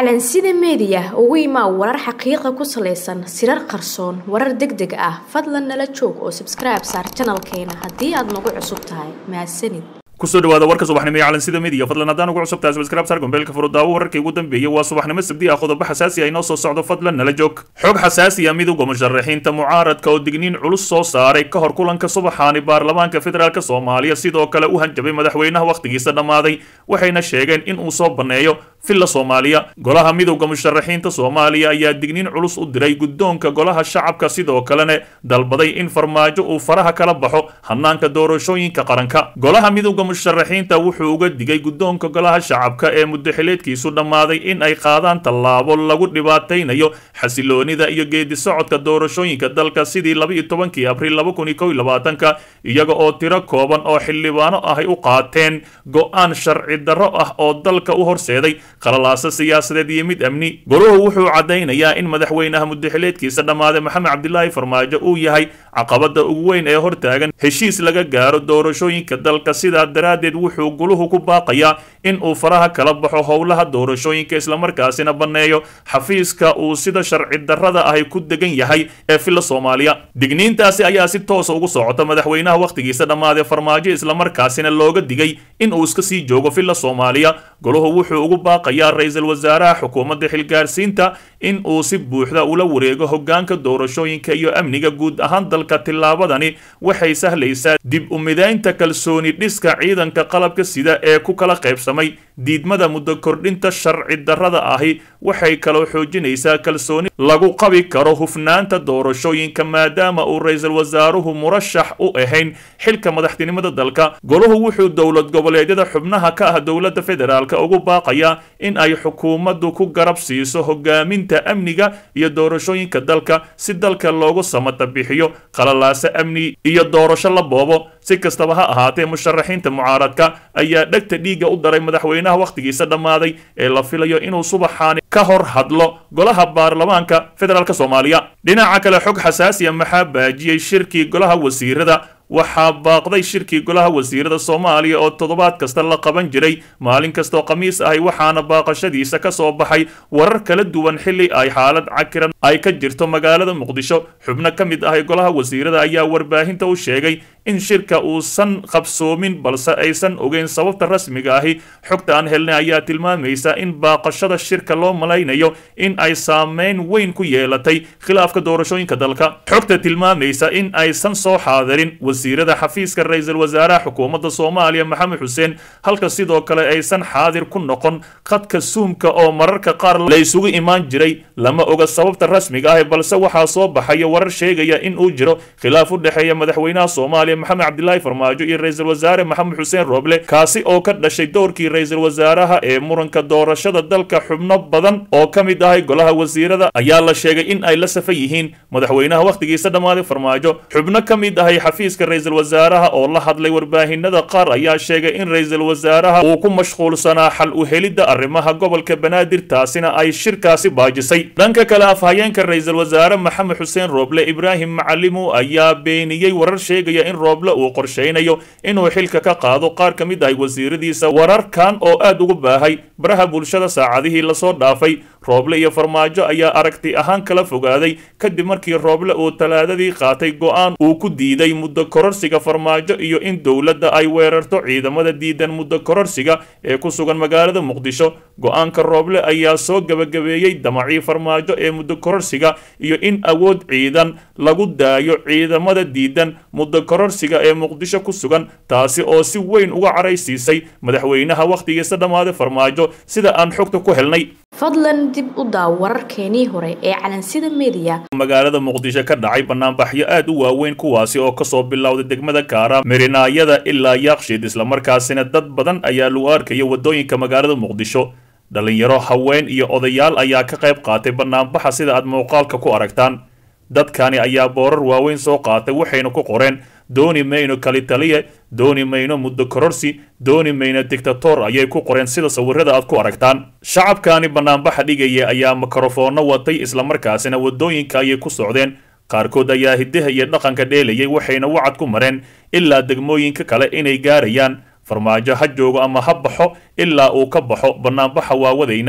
calansida meediya ugu imaa warar xaqiiqa ku salaysan sirar qarsoon warar deg deg ah fadlan nala joog oo sabskribe saar janalkeena haddii aad nagu cusub tahay mahadsanid kusoo dhawaada warka subaxnimo ee calansida media fadlan haddaan ugu cusub tahay subscribe sar gombeelka furudaawo wararkii ugu dambeeyay waa subaxnimo sabdi ah qodobo xasaasi ah inoo soo socdo fadlan nala joog xog xasaasi ah midowga musharaxiinta mucaaradka oo digniin culus soo saaray ka hor kulanka subaxaani baarlamaanka federaalk soomaaliya sidoo kale u hanjabay madaxweynaha wakhtigiisa dhammaaday waxayna sheegeen in uu soo banneeyo villa soomaaliya golaha midowda musharaxiinta soomaaliya ayaa digniin culus u diray guddoonka golaha shacabka sidoo kalena dalbaday in farmaajo uu faraha kala baxo hanaanka doorashooyinka qaranka golaha midowda musharaxiinta wuxuu uga digay guddoonka golaha shacabka ee muddaxileedkiisu dhammaaday in ay qaadaan tallaabo lagu dhibaataynayo xasiloonida iyo geedi socodka doorashooyinka dalka sidii laba-iyo tobankii abriil laba kun iyo kow iyo labaatanka iyaga oo tiro kooban oo xildhibaano ahay u qaateen go-aan sharci darro ah oo dalka u horseeday qalalaasa siyaasadeed iyo mid amni goluhu wuxuu caddaynayaa in madaxweynaha muddaxileedkiisa dhammaaday maxamed cabdilaahi farmaajo uu yahay caqabada ugu weyn ee hortaagan heshiis laga gaaro doorashooyinka dalka sidaa daraaddeed wuxuu guluhu ku baaqayaa in uu faraha kala baxo howlaha doorashooyinka islamarkaasina banneeyo xafiiska uu sida sharci darrada ahy ku degan yahay ee villa soomaaliya digniintaasi ayaa si toosa ugu socota madaxweynaha wakhtigiisa dhammaaday farmaajo islamarkaasina looga digay in uu iska sii joogo villa soomaaliya goluhu wuxuu ugu baaqayaa ra-iisul wasaaraha xukuumadda xilgaarsiinta in uu si buuxda ula wareego hogaanka doorashooyinka iyo amniga guud ahaan dalka tillaabadani waxay sahlaysaa dib u midaynta kalsooni dhiska ciidanka qalabka sida ee ku kala qaybsamay diidmada muddo kordhinta sharci darrada ahi waxay kaloo xoojinaysaa kalsooni lagu qabi karo hufnaanta doorashooyinka maadaama uu ra-iisul wasaaruhu murashax u ahayn xilka madaxtinimada dalka goluhu wuxuu dowlad goboleedyada xubnaha ka ah dowladda federaalk ugu baaqayaa in ay xukuumaddu ku garab siiso hogaaminta amniga iyo doorashooyinka dalka si dalka loogu samata bixiyo qalalaaso amni iyo doorasho la boobo si kastaba ha ahaatee musharaxiinta mucaaradka ayaa dhegta dhiigga u daray madaxweynaha wakhtigiisa dhammaaday ee la filayo inuu subaxaani ka hor hadlo golaha baarlamaanka federaalk soomaaliya dhinaca kale xog xasaasiya maxaa baajiyey shirkii golaha wasiirada waxaa baaqday shirkii golaha wasiirada soomaaliya oo toddobaad kasta la qaban jiray maalin kastaoo khamiis ahay waxaana baaqashadiisa ka soo baxay warar kala duwan xilli ay xaalad cakiran ay ka jirto magaalada muqdisho xubno ka mid ahay golaha wasiirada ayaa warbaahinta u sheegay in shirka uusan qabsoomin balse aysan ogeyn sababta rasmiga ahi xogta aan helnay ayaa tilmaamaysa in baaqashada shirka loo malaynayo in ay saameyn weyn ku yeelatay khilaafka doorashooyinka dalka xogta tilmaamaysa in aysan soo xaadirin wasiirada xafiiska ra-iisul wasaaraha xukuumadda soomaaliya maxamed xuseen halka sidoo kale aysan xaadir ku noqon khadka suumka oo mararka qaar la isugu imaan jiray lama oga sababta rasmiga ah balse waxaa soo baxaya warar sheegaya in uu jiro khilaaf u dhexeeya madaxweynaha soomaaliya maxamed cabdilaahi farmaajo iyo ra-iisul wasaare maxamed xuseen rooble kaasi oo ka dhashay dowrkii ra-iisul wasaaraha ee muranka doorashada dalka xubno badan oo ka mid ahay golaha wasiirada ayaa la sheegay in ay la safan yihiin madaxweynaha wakhtigiisa dhammaaday farmaajo xubno ka mid ahay xafiiska ra-iisul wasaaraha oo la hadlay warbaahinada qaar ayaa sheegay in ra-iisul wasaaraha uu ku mashquulsanaa xal u helidda arrimaha gobolka banaadir taasina ay shirkaasi baajisay dhanka kale afhayeenka ra-iisul wasaare maxamed xuseen rooble ibraahim macalimu ayaa beeniyey warar sheegaya in rooble uu qorshaynayo inuu xilka ka qaado qaar ka mid ahay wasiiradiisa wararkan oo aad ugu baahay baraha bulshada saacadihii lasoo dhaafay rooble iyo farmaajo ayaa aragti ahaan kala fogaaday kadib markii rooble uu talaadadii qaatay go-aan uu ku diiday muddo kororsiga farmaajo iyo in dowladda ay weerarto ciidamada diidan muddo kororsiga ee ku sugan magaalada muqdisho go-aanka rooble ayaa soo gebagabeeyey damacii farmaajo ee muddo kororsiga iyo in awood ciidan lagu daayo ciidamada diidan muddo kororsiga ee muqdisho ku sugan taasi oo si weyn uga caraysiisay madaxweynaha wakhtigiisa dhammaaday farmaajo sida aan xogta ku helnay fadlan dib u daaw wararkeenii hore ee calansida meediya magaalada muqdisho ka dhacay banaanbaxyo aad u waaweyn kuwaasi oo kasoo bilowday degmada kaara mirinaayada ilaa yaaqshiid islamarkaasina dad badan ayaa lagu arkaya wadooyinka magaalada muqdisho dhalinyaro haween iyo odayaal ayaa ka qayb qaatay banaanbaxa sida aad muuqaalka ku aragtaan dadkani ayaa boorar waaweyn soo qaatay waxayna ku qoreen dooni mayno kalitaliye dooni mayno muddo kororsi dooni mayno dictator ayay ku qoreen sida sawirada aad ku aragtaan shacabkani banaanbaxa dhigaya ayaa mikrofoonno watay islamarkaasina wadooyinka ayay ku socdeen qaarkood ayaa hidaha iyo dhaqanka dheelayay waxayna wacad ku mareen ilaa degmooyinka kale inay gaarayaan farmaajo ha joogo ama ha baxo ilaa uu ka baxo banaanbaxa waa wadaynaa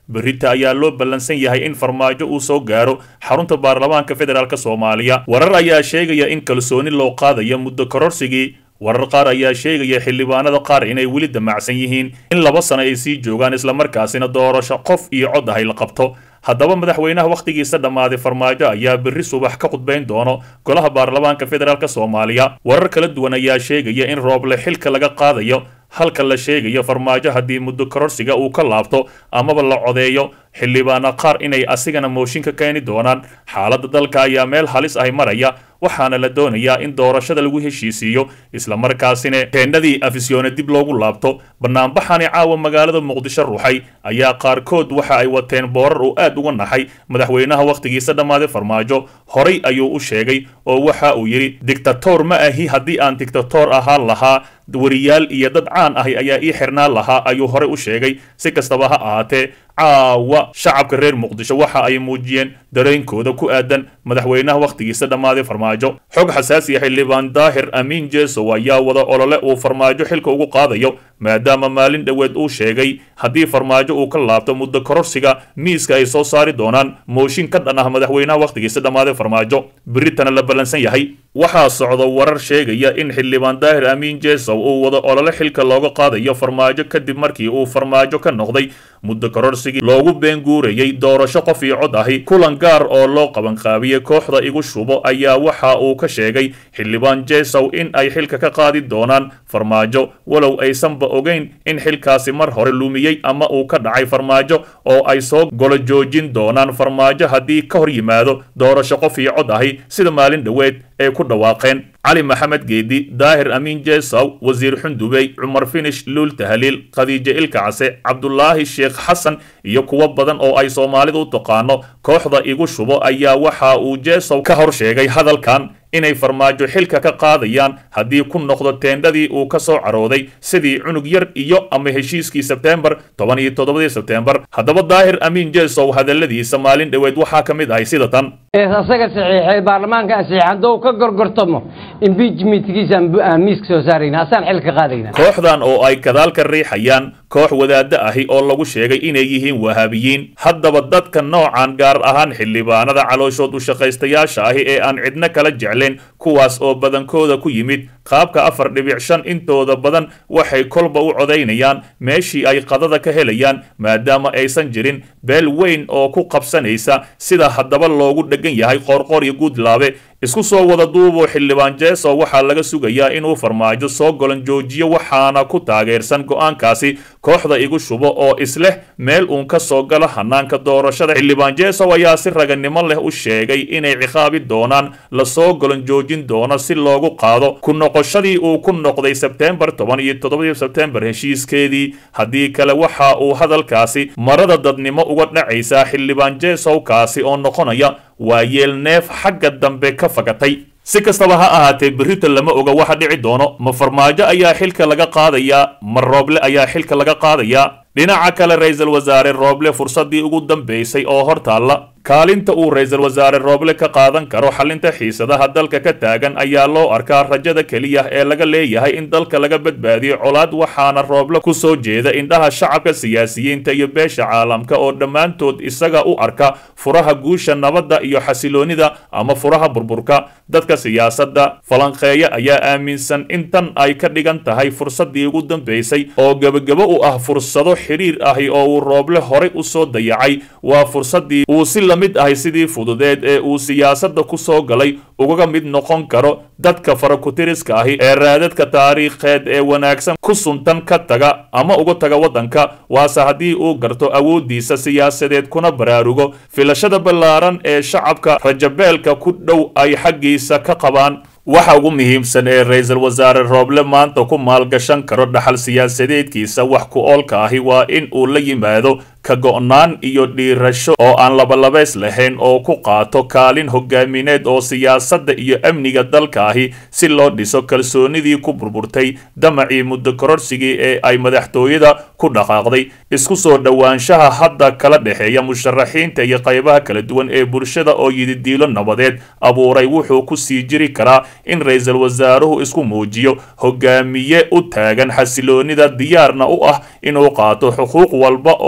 berita ayaa loo ballansan yahay in farmaajo uu soo gaaro xarunta baarlamaanka federaalk soomaaliya warar ayaa sheegaya in kalsooni loo qaadayo muddo kororsigii warar qaar ayaa sheegaya xildhibaanada qaar inay weli damacsan yihiin in laba sano ay sii joogaan islamarkaasina doorasho qof iyo cod ahay la qabto haddaba madaxweynaha wakhtigiisa dhammaaday farmaajo ayaa berri subax ka khudbayn doono golaha baarlamaanka federaalk soomaaliya warar kala duwan ayaa sheegaya in rooble xilka laga qaadayo halka la sheegayo farmaajo haddii muddo kororsiga uu ka laabto amaba la codeeyo xildhibaana qaar inay asigana mooshin ka keeni doonaan xaaladda dalka ayaa meel halis ahi maraya waxaana la doonayaa in doorashada lagu heshiisiiyo islamarkaasina teendhadii afisyoone dib loogu laabto banaanbaxani caawa magaalada muqdisho ruuxay ayaa qaarkood waxa ay wateen boorar uu aad uga naxay madaxweynaha wakhtigiisa dhammaaday farmaajo horay ayuu u sheegay oo waxa uu yidhi dictator ma ahi haddii aan dictator ahaan lahaa wariyaal iyo dad caan ahi ayaa ii xirnaan lahaa ayuu horey u sheegay si kastaba ha ahaatee caawa shacabka reer muqdisho waxa ay muujiyeen dareenkooda ku aadan madaxweynaha wakhtigiisa dhammaaday farmaajo xog xasaasiya xildhibaan daahir amiin jesow ayaa wada olole uu farmaajo xilka ugu qaadayo maadaama maalin dhoweed uu sheegay haddii farmaajo uu ka laabto muddo kororsiga miiska ay soo saari doonaan mooshin ka dhan ah madaxweynaha wakhtigiisa dhammaaday farmaajo beritana la ballansan yahay waxaa socda warar sheegaya in xildhibaan daahir amiin jesow uu wada olole xilka looga qaadayo farmaajo kadib markii uu farmaajo ka noqday muddo kororsigii loogu beenguurayay doorasho qof iyo cod ahi kulan gaar oo loo qabanqaabiyey kooxda igu shubo ayaa waxa uu ka sheegay xildhibaan jesow in ay xilka ka qaadi doonaan farmaajo walow aysanba ogeyn in xilkaasi mar hore lumiyey ama uu ka dhacay farmaajo oo ay soo golo joojin doonaan farmaajo haddii ka hor yimaado doorasho qof iyo cod ahi sida maalin dhoweed ay ku dhawaaqeen cali maxamed geedi daahir amiin jesow wasiir xundubey cumar finish luul tahliil khadiijo ilka case cabdulaahi sheekh xasan iyo kuwo badan oo ay soomaalidu u taqaano kooxda igu shubo ayaa waxa uu jesow ka hor sheegay hadalkan inay farmaajo xilka ka qaadayaan haddii ku noqdo teendhadii uu ka soo carooday sidii cunug yar iyo ama heshiiskii sebteembar toban iyo toddobadii sebteembar haddaba daahir amiin jesow hadalladiisa maalin dhoweed waxaa ka mid ahay sida tan asaga saxiixay baarlamaanka saxiix hadduu ka gorgortamo impeachmentkiisa aan miiska soo saarayna asaan xil ka qaadayna kooxdan oo ay gadaal ka riixayaan koox wadaadda ahi oo lagu sheegay inay yihiin wahaabiyiin haddaba dadka noocan gaar ahaan xildhibaanada calooshood u shaqaystayaasha ahi ee aan cidno kala jeclayn kuwaas oo badankooda ku yimid qaabka afar dhibic shan intooda badan waxay kolba u codaynayaan meeshii ay qadada ka helayaan maadaama aysan jirin beel weyn oo ku qabsanaysa sida haddaba loogu dhegan yahay qoorqoor iyo guudlaabe isku soo wada duuboo xildhibaan jeeso waxaa laga sugayaa inuu farmaajo soo golan joojiyo waxaana ku taageersan go'aankaasi kooxda igu shubo oo isleh meel uun ka soo galo hanaanka doorashada xildhibaan jeesow ayaa si raganimo leh u sheegay inay ciqaabi doonaan lasoo golan joojin doono si loogu qaado ku noqoshadii uu ku noqday sebteembar toban iyo toddobadii sebteembar heshiiskeedii haddii kale waxa uu hadalkaasi marada dadnimo uga dhacaysaa xildhibaan jeesowkaasi oo noqonaya waa yeel neef xagga dambe ka fagatay si kastaba ha ahaatee berrito lama oga waxa dhici doono ma farmaajo ayaa xilka laga qaadayaa ma rooble ayaa xilka laga qaadayaa dhinaca kale ra-iisul wasaare rooble fursaddii ugu dambaysay oo hor taalla kaalinta uu ra-iisul wasaare rooble ka qaadan karo xalinta xiisadaha dalka ka taagan ayaa loo arkaa rajada keliya ee laga leeyahay in dalka laga badbaadiyo colaad waxaana rooble ku soo jeeda indhaha shacabka siyaasiyiinta iyo beesha caalamka oo dhammaantood isaga u arka furaha guusha nabadda iyo xasiloonida ama furaha burburka dadka siyaasadda falanqeeya ayaa aaminsan in tan ay ka dhigan tahay fursaddii ugu dambaysay oo gebagabo u ah fursado xiriir ahi oo uu rooble horay u soo dayacay waa fursaddii uu si mid ahay sidii fududeed ee uu siyaasadda ku soo galay ugaga mid noqon karo dadka farakutiriska ahi ee raadadka taariikheed ee wanaagsan ku suntan ka taga ama uga taga waddanka waase haddii uu garto awooddiisa siyaasadeed kuna baraarugo filashada ballaaran ee shacabka rajabeelka ku dhow ay xaggiisa ka qabaan waxa ugu muhiimsan ee ra-iisul wasaare rooble maanta ku maalgashan karo dhaxal siyaasadeedkiisa wax ku oolka ahi waa in uu la yimaado ka go'naan iyo dhiirasho oo aan labalabays lahayn oo ku qaato kaalin hogaamineed oo siyaasadda iyo amniga dalka ahi si loo dhiso kalsoonidii ku burburtay damacii muddo kororsigii ee ay madaxtooyada ku dhaqaaqday isku soo dhowaanshaha hadda kala dhexeeya musharaxiinta iyo qaybaha kala duwan ee bulshada oo yididiilo nabadeed abuuray wuxuu ku sii jiri karaa in ra-iisul wasaaruhu isku muujiyo hogaamiye u taagan xasiloonida diyaarna u ah inuu qaato xuquuq walba oo uu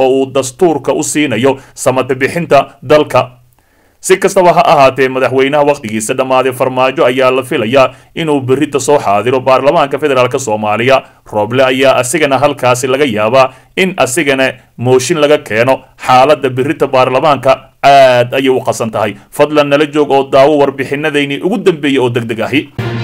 dastuurka u siinayo samata bixinta dalka si kastaba ha ahaatee madaxweynaha wakhtigiisa dhammaaday farmaajo ayaa la filayaa inuu berrita soo xaadiro baarlamaanka federaalk soomaaliya rooble ayaa asigana halkaasi laga yaabaa in asigana mooshin laga keeno xaaladda berrita baarlamaanka aad ayay u qasan tahay fadlan nala joog oo daawo warbixinadaynii ugu dambeeyey oo deg deg ahi